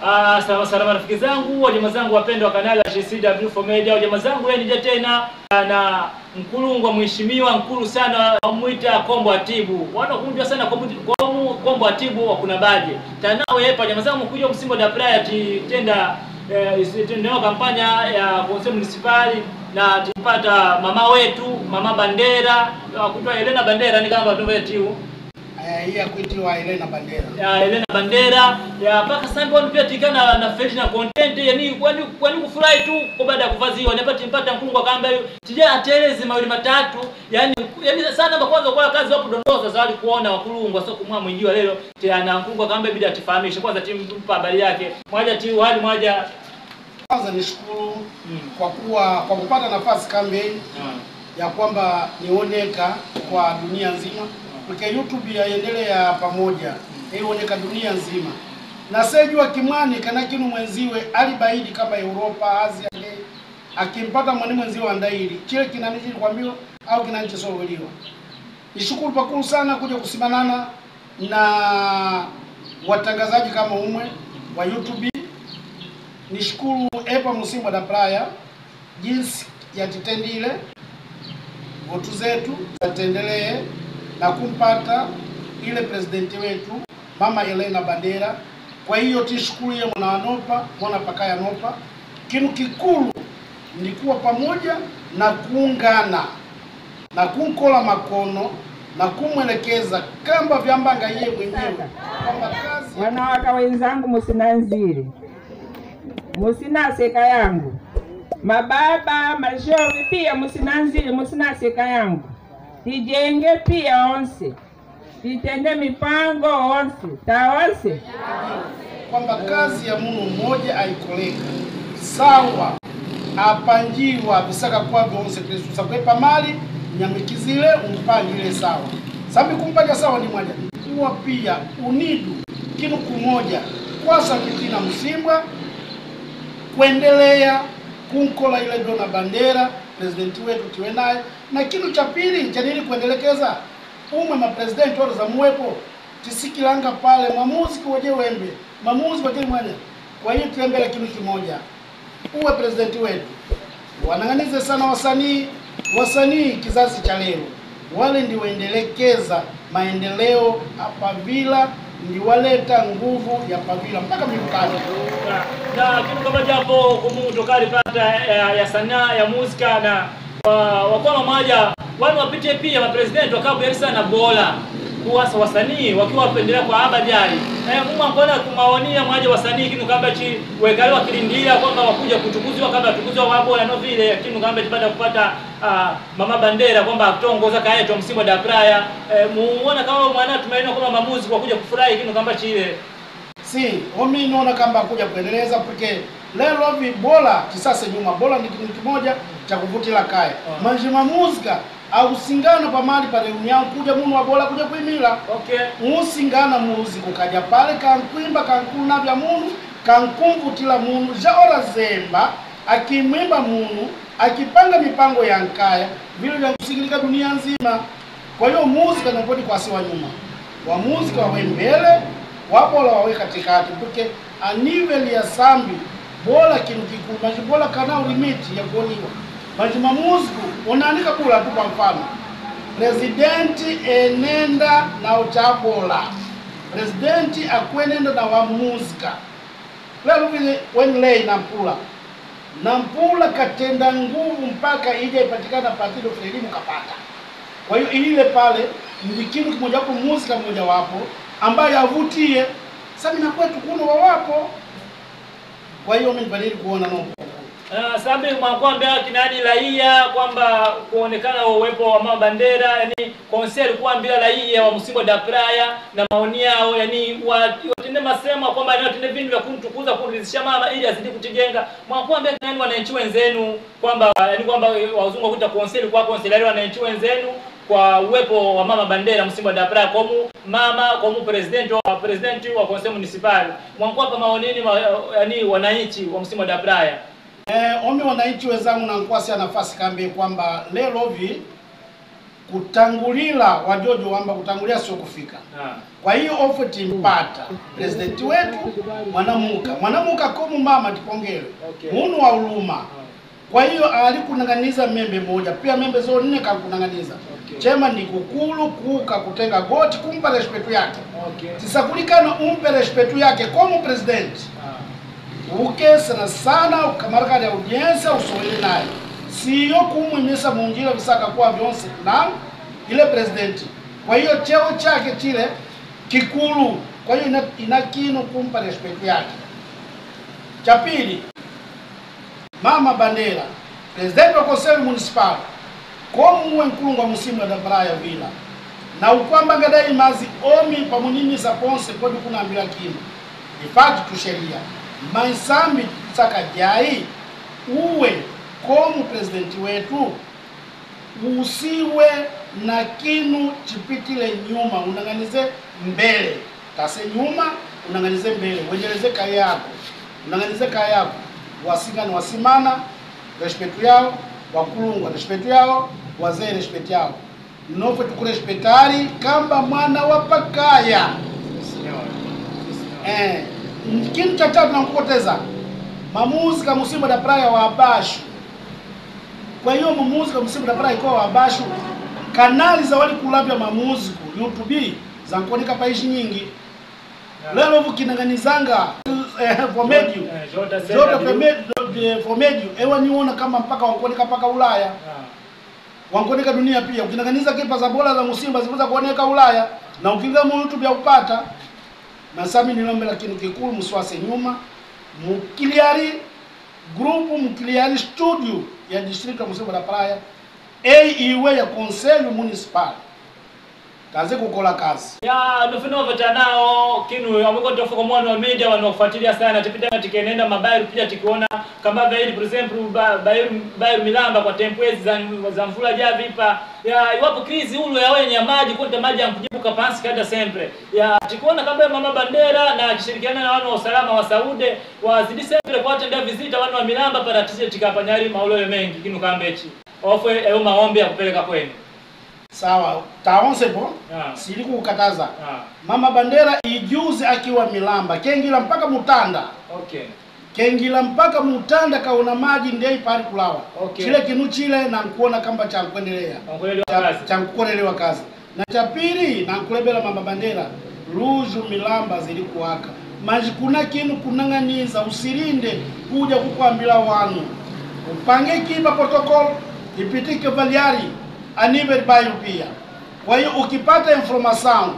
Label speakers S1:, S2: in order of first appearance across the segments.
S1: Ah, salama salama rafiki zangu, wajamaa zangu wapendwa wa kanali ya GCW4 Media, wajamaa zangu leo nija tena na mkulungwa mheshimiwa mkulu sana wamwita Kombo Atibu. Wanakunjwa sana Kombo Kombo- Kombo Atibu wa kuna baje. Tanawe hapa jamaa zangu kuja msimbo da prayer titenda eh, tendeo kampanya ya conseil municipal na tipata mama wetu mama Bandera kutwa Helena Bandera ni kama ndo wetu
S2: Eh, hii ya kuitiwa Elena Bandera.
S1: ya Helena Bandera ya mpaka sasa pia tikana na fresh na content yani kwani kwani kufurahi tu kwa baada ya kuvaziwa napata mpata mkungu akamba hiyo tija ateleze mawili matatu yani yani sana kwa kwanza kwa kazi wapo dondoza za wali kuona wakulungwa sio kumwa mwingiwa leo tena mkungu akamba bidi atifahamishe kwanza timu mpa habari yake mmoja tu hali moja
S2: Kwanza nishukuru
S1: Mm.
S2: kwa kuwa kwa kupata nafasi campaign ya kwamba nioneka kwa dunia nzima porque YouTube yaendelea pamoja ioneka dunia nzima na sejua kimwani kana kinu mwenziwe alibaidi kama Europa Asia le akimpata mwani mwenziwe andaili chile kinanichili kwambiwa au kinanichosoweliwa nishukuru pakulu sana kuja kusimanana na watangazaji kama umwe wa YouTube nishukuru epa musimba da praya jinsi yatitendile votu zetu zatendelee na kumpata ile presidenti wetu mama Elena Bandera. Kwa hiyo tishukuru mwana wanopa mwana pakaya nopa. Kinu kikulu ni kuwa pamoja na kuungana na kunkola makono na kumwelekeza kamba vyambanga yeye mwenyewe kwamba kazi
S3: Wanawaka wenzangu, musinanzire, musinaseka yangu, mababa mashovi pia musinanzire, musinaseka yangu, tijenge pia onse, titende mipango onse taonse
S2: kwamba kazi ya munu mmoja aikoleka sawa apanjiwa visaka kwa vyonse kristu sakwepa mali nyamikizile umpangile sawa sambi kumpaja sawa ni mwaja kuwa pia unidu kinu kumoja kwasa kitina msimbwa kuendelea kunkola ile dona bandera presidenti wetu tiwe naye na kinu cha pili chanili kuendelekeza umwe mapresidenti wote za muwepo tisikilanga pale mwamuzi kuweje wembe mamuzi wakili mwene kwa hiyo tuembele kinu kimoja uwe presidenti wetu wanang'anize sana wasanii wasanii kizazi cha leo wale ndi waendelekeza maendeleo hapa vila ndi waleta nguvu ya pavila mpaka miukani
S1: na, na kitu kama japo kumu tokali pata ya, ya sanaa ya muzika na wa- wakuwa mamoja wani wapite pia mapresidenti wakawa sana bora kuwasa wasanii wakiwa wapendelea kwa abajali eh muma mbona kumaonia mwaje wasanii kinu kamba chi wekale wakilindia kwamba wakuja kutukuzwa kama tukuzwa wabo na no vile kinu kamba baada ya kupata ah, mama bandera kwamba atongoza kaeto msimu da praya eh, muona kama mwana tumaini kwamba mamuzi kwa kuja kufurahi kinu kamba chile
S2: si omi naona kamba kuja kuendeleza porque lelo vi bora kisasa nyuma bora ni kitu kimoja cha kuvutila kaya
S1: Ah.
S2: manjima muzika ausingana pamali pa reunião kuja munu wa bora kuja kuimila
S1: okay
S2: musingana muziko kaja pale kankwimba kankuna vya munu kankumvutila munu ja ora zemba akimwimba munu akipanga mipango ya nkaya vile vya kusikilika dunia nzima kwa hiyo muzika napoti kwasiwa nyuma wa muzika wawe mbele wabola wawe katikati porque a nível ya sambi bola kinu kikulu manji bola kanao limiti ya kuoniwa manji mamuziku unaandika bula tu kwa mfano presidenti enenda na uchabola presidenti akwenenda na wa muzika lelo vile wenlei na mpula na mpula katenda nguvu mpaka ija ipatikana partido elimu kapata kwa hiyo ile pale ndi kinu kimojawapo muzika mmojawapo ambayo avutie samina kwetu kuno wawapo kwa hiyo mimi nipalili kuona no
S1: Uh, sambi mwakwambia kinani raia kwamba kuonekana uwepo wa mama bandera yani konseri kuambia raia wa msimbo da praya na maoni yao yani wa- watende masema kwamba ni watende vindu vya kumtukuza kumridhisha mama ili azidi kutijenga mwakwambia kinani wananchi wenzenu kwamba yani kwamba wazungu wakuita konseri kwa konseri yani wananchi wenzenu kwa uwepo wa mama bandera msimbo da praya komu mama komu president wa president wa conseil municipal mwakwapa maonini ma, yani wananchi wa msimbo da praya
S2: Eh, omi wananchi wenzangu na nkwasi ya nafasi kambi kwamba lelo vi kutangulila wajojo wamba kutangulia sio kufika
S1: Ah.
S2: kwa hiyo ofe timpata presidenti wetu mwanamuka mwanamuka komu mama tipongele
S1: Okay.
S2: munu wa uluma kwa hiyo alikunang'aniza membe moja pia membe zo nne kakunang'aniza
S1: Okay.
S2: chema ni kukulu kuka kutenga goti kumpa respetu yake
S1: Okay.
S2: tisakulikana umpe respetu yake komu presidenti
S1: Ah.
S2: uke sana sana ukamarakali audiensia usowele naye siyo kumwimisa munjira visaka kuwa vyonse na ile presidenti kwa hiyo cheo chake chile kikulu kwa hiyo ina, ina kino kumpa respect yake cha pili mama bandera presidenti wa conseil municipal komuwe nkulungwa musimu wa dabaraya vila na ukwamba gadai mazi omi pamunimisa ponse kodi kunambila kino ifati tu sheria maisambi saka jai uwe komu presidenti wetu usiwe na kinu chipitile nyuma unang'anize mbele tase nyuma unang'anize mbele wenjeleze kaya yako unang'anize kaya yako wasingani wasimana respetu yao wakulungwa respetu yao wazee respetu yao nofwe tukurespetari kamba mwana wa pakaya
S1: Senhor. Senhor.
S2: Eh, kinu cha tatu nakupoteza mamuzika musimu da praia wa abashu kwa hiyo mamuzika musimu da praia ikuwa wa abashu kanali za wali kulavya mamuziku youtube zankuoneka paishi nyingi lelo vukinang'anizanga eh, vomedio
S1: Eh, Jota
S2: zote
S1: Zenda Blue.
S2: vomedio vomedio ewa niona kama mpaka wankuoneka mpaka ulaya
S1: Ah.
S2: wankuoneka dunia pia ukinang'aniza kipa za bola za musimba ziweza kuoneka ulaya na ukiingia mu youtube ya upata nasami nilombela kinu kikulu muswase nyuma mukiliari grupu mukiliari studio ya distrito ya musimba da praia eiwe ya conselho municipal kaze kukola kazi
S1: ya nofinova nao kinu amweko tofuka mwana wa media wanaofuatilia sana tipita tikenenda mabairu pia tikiona kama vaili for example ba- bairu bairu milamba kwa tempwezi za, za mvula javipa ya iwapo krizi ulo ya wenye ya maji konta maji yankujibu kapansi kada sempre ya tikuona kama mama bandera na akishirikiana na wana wa usalama wa saude wazidi sempre kuwatendea vizita wana wa milamba paratise tikapanyari maulole mengi kinu kambechi ofwe eyo maombi ya kupeleka kwenu
S2: sawa taonse po
S1: Ah.
S2: sili kukataza
S1: ah.
S2: mama bandera ijuzi akiwa milamba kengila mpaka mutanda
S1: okay
S2: kengila mpaka mutanda kaona maji ndei pali kulawa
S1: Okay.
S2: chile kinu chile nankuona kamba chankuendelea
S1: Ongelelewa
S2: cha,
S1: kazi.
S2: cha kukolelewa kazi na cha pili nankulebela mama bandera luzu milamba zili kuwaka maji kuna kinu kunang'aniza usilinde kuja kukwambila wanu upange kipa protocol ipitike valiari aniver bayo pia kwa hiyo ukipata information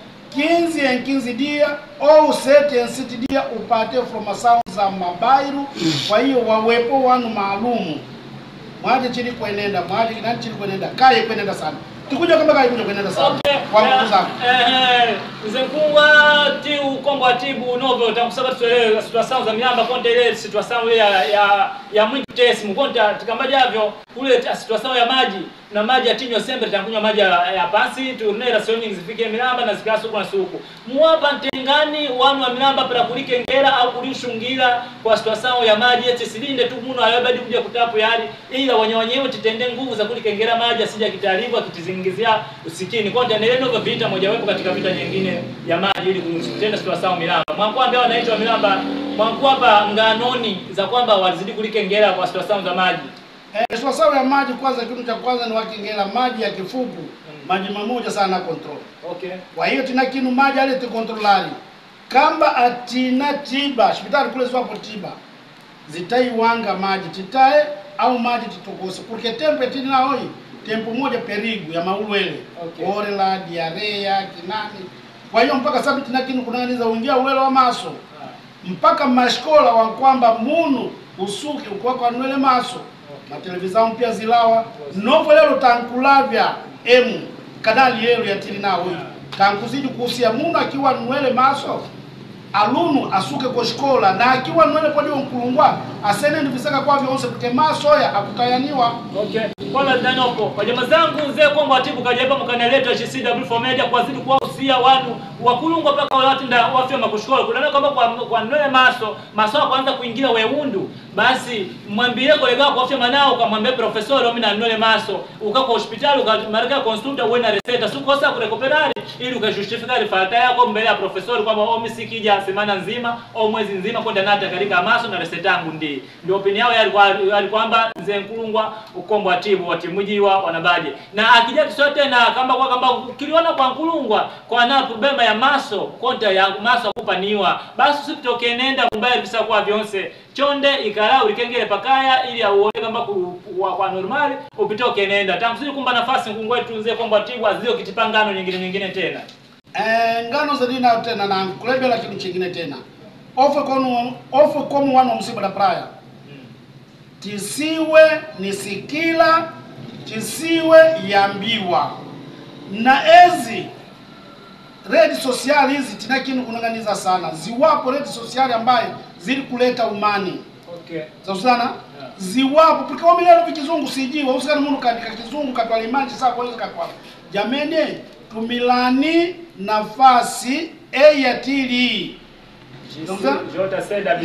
S2: 15 en 15 dia au 7 en 7 dia upate information za mabairu kwa hiyo wawepo wanu maalumu mwaje chili kwenenda mwaje kinani chili kwenenda kaye kwenenda sana tikuja kama kaye kuja kwenenda sana
S1: Okay.
S2: kwa nguvu zako
S1: Eh, nze nkungwa ti ukombo wa tibu novo takusaba tuelewe situation za miamba konta ile situation ile ya ya ya mwingi tesi mkonta tikamba javyo ule ta- situation ya maji na maji ya tinywa sembe tankunywa maji ya, ya pasi turnera swimming zifike milamba na zikasa huko na suku muwapa ntengani wanu wa milamba para kulike ngera au kulishungira kwa situation ya maji eti silinde tu muno ayobadi kuja kutapu yali ila wenye wenyewe titende nguvu za kulike ngera maji asija kitaribu akitizingizia usikini kwa ndio ndio vita mojawapo katika vita nyingine ya maji ili kutenda situation milamba mwangu ambao wanaitwa milamba mwangu hapa nganoni za kwamba walizidi kulike ngera kwa situation za maji
S2: eh sawa ya maji kwanza kitu cha kwanza ni wakingela maji ya kifuku maji mamoja sana control
S1: okay
S2: kwa hiyo tina kinu maji ale tikontrolari kamba atina tiba hospitali kule zwapo tiba zitaiwanga maji titae au maji titokose porque tempo etini naoi tempo moja perigu ya maulwele
S1: Okay.
S2: orela diarea kinani kwa hiyo mpaka sabi tina kinu kunang'aniza uingia ulwele wa maso mpaka mashkola wankwamba munu usuke ukwako anwele maso matelevizamu pia zilawa novo lelo tankulavya emu kanali yelu yatili nawo tankuzidi kuhusia munu akiwa nwele maso alunu asuke koshikola na akiwa nwele podiwo nkulungwa asene ndivisaka kwa vyonse kuti masoya akutayaniwa
S1: Okay. Kola danoko. Kwa jamaa zangu mzee kwamba watibu kajaba mkanaleta GCW for media kwa zidi kwa usia wanu wakulungwa paka wale watu nda wafya makushukuru kuna kwamba kwa kwa nole maso maso kwanza kuingia weundu basi mwambie kolega wako afya manao ukamwambia profesori mimi na nole maso uka kwa hospitali ukamarika consulta uwe na reseta si kosa kurecuperare ili ukajustifika rifata yako mbele ya profesori kwamba oh mimi sikija semana nzima au mwezi nzima kwenda nata katika maso na reseta yangu ndi ndio opinion yao yalikuwa yalikwamba nze nkulungwa ukombo atibu watimujiwa wanabaje na akija kisote na kamba kwa kamba kiliona kwa nkulungwa kwa na problema ya maso konta ya maso kupaniwa basi usitoke nenda mbaya bisa kwa vyonse chonde ikala ulikengele pakaya ili auone kamba ku, kwa, kwa normali upitoke nenda tamsiri kumba nafasi ngungwe tunze kombo atibu azio kitipangano nyingine nyingine tena
S2: Eh, ngano zilina tena na kulebela kitu chingine tena ofe kono ofe komu wano msiba da praya tisiwe ni sikila tisiwe yambiwa na ezi redi sosiali hizi tina kinu kunanganiza sana ziwapo redi sosiali ambaye zili kuleta umani
S1: okay
S2: sana ziwapo porque wamilelo vikizungu sijiwa usikani munu kaandika kizungu katwala imanji saa kwezi katwala jamene tumilani nafasi eyatili Ndio.
S1: Jota said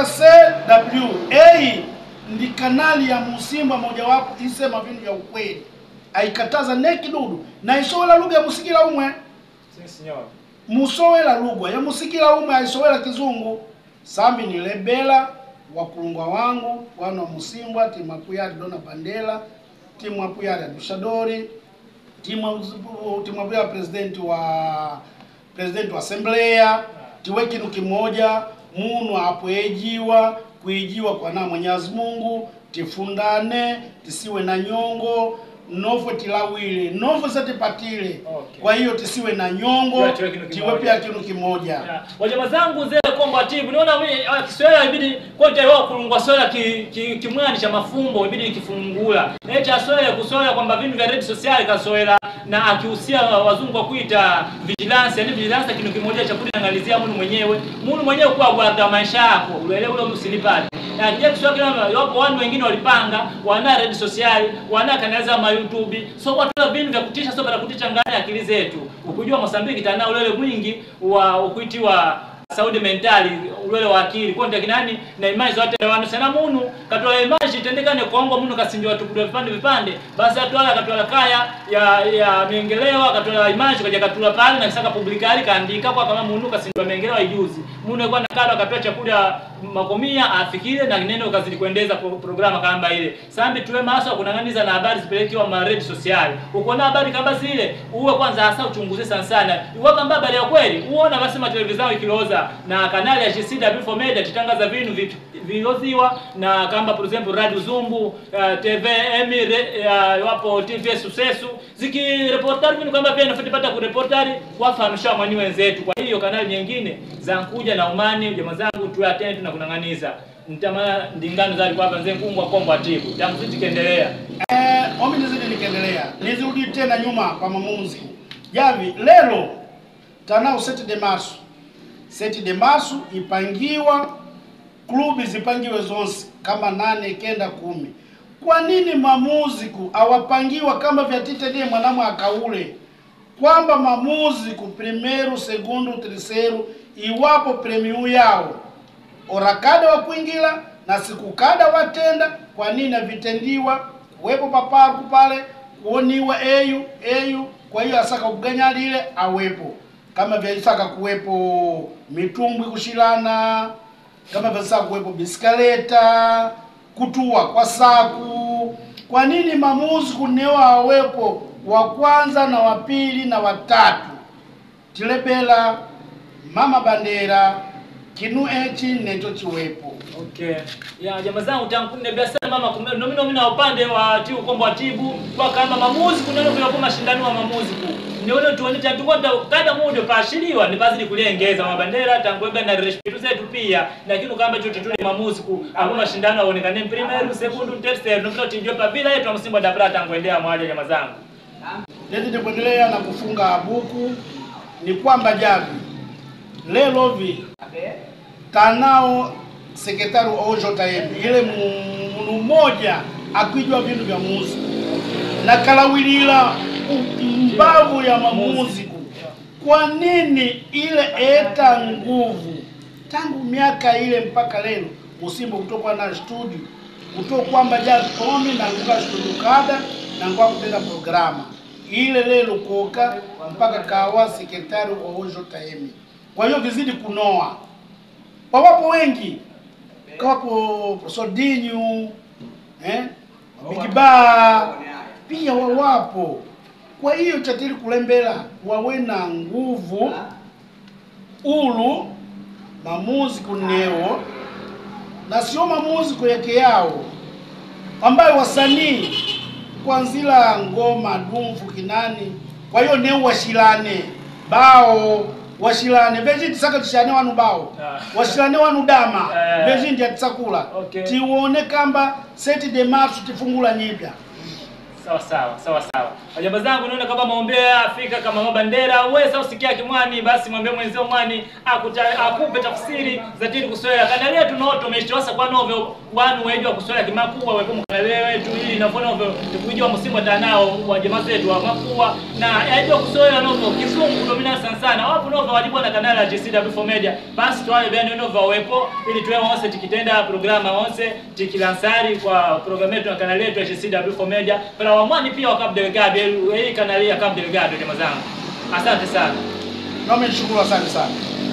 S2: JCW A ndi kanali ya Musimba mojawapo isema vintu vya ukweli aikataza ne kidudu na isowela lugha ya musikila umwe
S1: Senhor.
S2: musowela lugha ya musikila umwe aisowela kizungu sambi ni lebela wakulungwa wangu wana wa musimbwa timu apuyali dona bandela timu apuyali adushadori timu timu apuyali presidenti wa presidenti wa assembleya tiwe kinu kimoja munu apo ejiwa kuijiwa kwa na Mwenyezi Mungu tifundane tisiwe na nyongo nofwe tilawile nofwe satipatile
S1: Okay.
S2: kwa hiyo tisiwe na nyongo
S1: Pia tiwe kinu
S2: tiwe
S1: kimoja.
S2: pia kinu kimoja
S1: Ya, wajama zangu zile kombo atibu niona mimi ah, Kiswahili ibidi kote wao kulungwa swala ki, ki, kimwani cha mafumbo ibidi nikifungula eta swala kuswala kwamba vintu vya red social kaswala na akihusia wazungu kwa kuita vigilance yani vigilance kitu kimoja cha kuangalizia mtu mwenyewe mtu mwenyewe kwa guarda maisha yako uelewe ule msilipali na kija Kiswahili kama wapo watu wengine walipanga wana red social wana kanaliza ma YouTube so watu wa vintu vya kutisha so para kutisha ngani akili zetu ukujua Mozambique tana ulele mwingi wa ukuitiwa saudi mentali ulwele wa akili konde kinani na imani zote wanu sana munu katwala imani itendekane kongo munu kasinjwa tukutwa vipande vipande basi atwala katwala kaya ya ya miengelewa katwala imani kaja katula pale na kisaka publikali kaandika kwa kama munu kasinjwa miengelewa ijuzi munu alikuwa nakala akapewa chakula makomia afikire na neno kazidi kuendeza pro, programa kamba ile sambi tuwe maso kunanganiza na habari zipelekiwa ma red social uko na habari kama zile uwe kwanza hasa uchunguze sana sana iwe kama habari ya kweli uona basi ma televisheni ikiloza na kanali ya GCW for Media titangaza vinu vi- viloziwa na kamba for example Radio Zumbu uh, TV Emi re- uh, wapo TV Sucesso zikireportari vinu kwamba pia nafatipata kureportari wafahamisha mwani wenzetu kwa hiyo kanali nyingine za nkuja na umani jamaa zangu tuwe attentive na kunanganiza nitamana ndingano zali kwamba nze nkungwa kombo atibu tamzidi kiendelea
S2: Eh, omi nizidi nikiendelea nizirudi tena nyuma kwa mamuzi javi lelo tanao seti de marsu seti de marsu ipangiwa klubi zipangiwe zonse kama nane kenda kumi kwa nini mamuziku awapangiwa kama vyatitedie mwanamwe akaule kwamba mamuziku primeiro segundo terceiro iwapo premiu yao orakada wa kuingila na siku kada watenda kwa nini avitendiwa kuwepo papaku pale kuoniwa eyu eyu kwa hiyo asaka kuganya lile awepo kama vyaisaka kuwepo mitumbwi kushilana kama vyasaka kuwepo biskaleta kutua kwa saku kwa nini mamuzi kunewa awepo wa kwanza na wa pili na watatu tilebela mama bandera kinu echi necho chiwepo
S1: Okay. Ya jamaa zangu tankunde biashara mama kumbe nomi nomi na upande wa tiu kombo atibu kwa kama mamuzi kuneno kwa mashindano wa mamuzi ku. Nione tuone tantu kwa kada mudo pashiliwa ni bazidi kulengeza mabandera tangwega na respetu zetu pia lakini kamba chote tule mamuzi ku hapo mashindano yaonekane primero segundo tercero ndio tinjwe pa bila yetu msimbo da brata ngwendea mwaja jamaa zangu.
S2: Lezi kuendelea na kufunga buku ni kwamba javi lelovi tanao sekretari OJM ile mu- munu mmoja akwijwa vintu vya muziku na kalawilila u- mbavu ya mamuziku kwa nini ile eta nguvu tangu miaka ile mpaka leo musimbo kutokuwa na studio kuto kwamba jazz komi na nguka studio kada na ngwa kutenda programa ile lelo koka mpaka kawa sekretari wa Ojo Taemi. Kwa hiyo vizidi kunoa, wawapo wengi kawapo Sodinyu eh, Bigiba pia wawapo. Kwa hiyo chatili kulembela wawe na nguvu ulu mamuzi kuneo na sio mamuzi kuyeke yao ambayo wasanii kwanzila ngoma dumfu kinani kwa hiyo ne washilane bao washilane vejiti saka tishane wanu bao
S1: Ah.
S2: washilane wanu dama
S1: Eh.
S2: vejindi atisakula
S1: Okay.
S2: tione kamba seti de marsu tifungula nyipya
S1: sawa sawa sawa sawa wajamba zangu naona kama maombea afika kama mabandera wewe sasa usikia kimwani basi mwambie mwenzio mwani akuta, akupe tafsiri za tili kuswela kanalia tunoto umeshitosa kwa novyo wanu wejwa kuswela kimakubwa wepo mkanale wetu ili nafona novyo tukujua msimu tanao wa jamaa zetu wa makubwa na yajua kuswela novyo kisungu domina sana sana wapo novyo walibwa na kanala ya GCW4 Media basi tuwale bende novyo wepo ili tuwe wonse tikitenda programa wonse tikilansari kwa programu yetu na kanali yetu ya GCW4 Media pala wamwani pia wa Cabo Delgado hii kanali ya Cabo Delgado jamaa zangu asante sana
S2: nami nishukuru asante sana